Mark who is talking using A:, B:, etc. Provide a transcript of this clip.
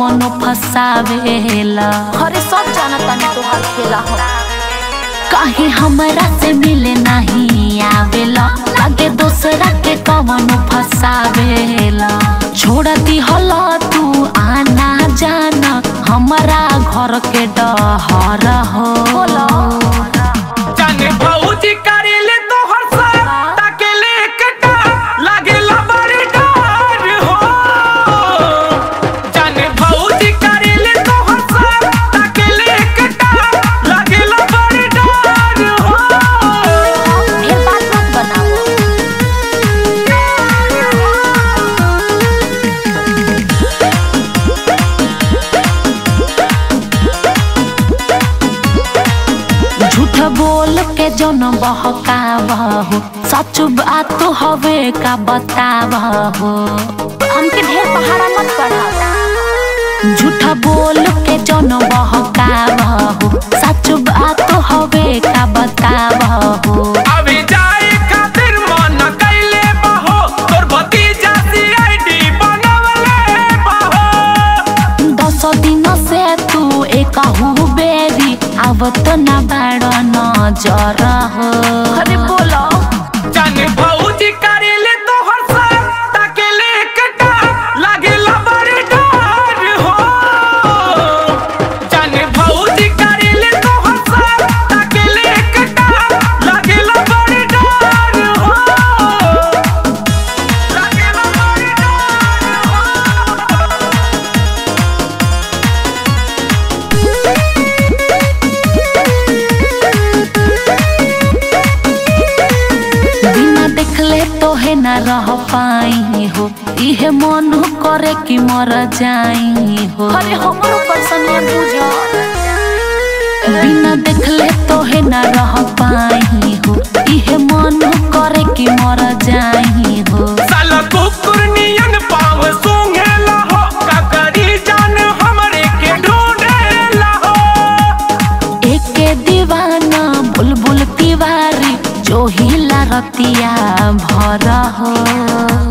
A: कवनो फसावेला
B: अरे सब जाना तानी तोहार खेला हो
A: काहे हमरा से मिले नहीं आवेला लागे दूसरा के कवनो फसावेला छोड़ दी हला तू आना जाना हमारा घर के डहर हो
C: जाने भौजी करेले तोहर साथ ताकेले कटा लागेला बड़ी डर हो जाने भौजी करेले तोहर साथ ताकेले कटा लागेला बड़ी डर हो
B: ढेर बात मत बनाओ
A: झूठ बोल के जौन बहकावहो सच बात हवे का बतावहो
B: हमके ढेर पहाड़ा मत पढ़ाओ
A: झूठ बोल के जौन बहकावहो सच बात हवे का बतावहो
C: अभी जाए खातिर मन कैले बहो तोर भतीजा सीआईडी बनवले बहो
A: दस दिन से तू एक बेरी आवत न बाड़ नजर हो
B: अरे बोलो
C: जाने भौजी करेले तोहर साथ ताकेले कटा लागेला बड़ी डर हो जाने भौजी करेले तोहर साथ ताकेले कटा लागेला बड़ी डर हो लागेला बड़ी डर हो
A: बिना देखले तो है न रह पाई हो इहे मन करे कि मर जाई हो
B: अरे हमरो पर्सनल बुझो
A: बिना देखले तो है न रह पाई हो इहे मन करे कि मर जाई हो
C: साला कुकुर नियन पाव सूंघेला हो काकरी जान हमरे के ढूंढेला हो
A: एके दीवाना बुलबुल तिवारी जो हिला रतिया भर हो